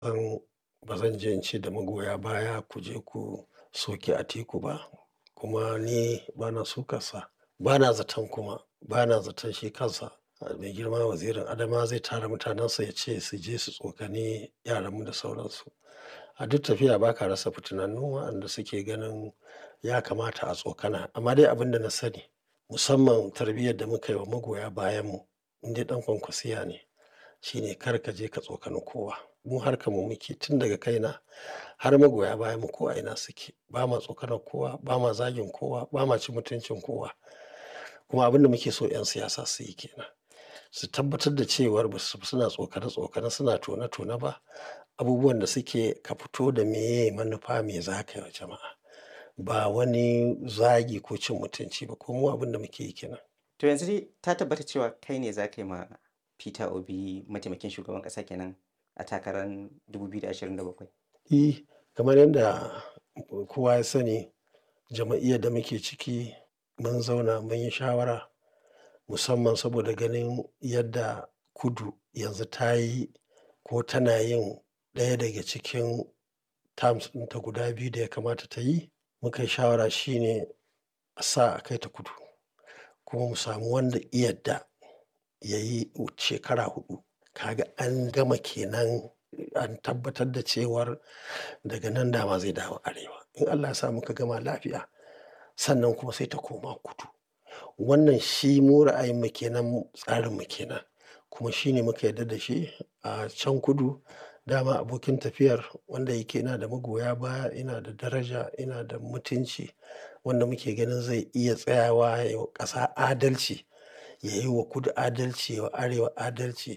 San ba zan je in ce da magoya baya ku je ku soki Atiku ba. Kuma ni bana sukarsa, bana zaton kuma, bana zaton shi kansa mai girma wazirin Adamawa zai tara mutanensa ya ce su je su tsokani yaranmu da sauransu. A duk tafiya ba ka rasa fitinannu waɗanda suke ganin ya kamata a tsokana. Amma dai abin da na sani musamman tarbiyyar da muka yi wa magoya bayanmu, in dai ɗan kwankwasiya ne, shine kar ka je ka tsokani kowa. Mu harkar mu muke tun daga kaina har magoya bayanmu ko a ina suke. Ba ma tsokanar kowa, ba ma zagin kowa, ba ma cin mutuncin kowa. Kuma abin da muke so 'yan siyasa su yi ke nan. Su tabbatar da cewar ba su suna tsokane tsokane, suna tone tone ba. Abubuwan da suke ka fito da meye manufa me za ka yi wa jama'a. Ba wani zagi ko cin mutunci ba. Ko mu abin da muke yi ke nan. To yanzu dai ta tabbata cewa kai ne za ka yi ma Peter Obi mataimakin shugaban ƙasa kenan a takarar 2027? E, kamar yadda kowa ya sani jama'iyyar da muke ciki mun zauna mun yi shawara musamman saboda ganin yadda kudu yanzu ta yi ko tana yin ɗaya daga cikin terms ɗinta guda biyu da ya kamata ta yi. Muka yi shawara shine a sa a kai ta kudu kuma mu samu wanda ya yadda ya yi shekara huɗu. Kaga an gama ke nan an tabbatar da cewar daga nan dama zai dawo arewa. In Allah ya sa muka gama lafiya sannan kuma sai ta koma kudu. Wannan shi mu ra'ayinmu ke nan, tsarinmu ke nan. Kuma shi ne muka yarda da shi a can kudu. Dama abokin tafiyar wanda yake yana da magoya baya, yana da daraja, yana da mutunci wanda muke ganin zai iya tsayawa ya yi wa ƙasa adalci, ya yi wa kudu adalci, ya yi wa arewa adalci.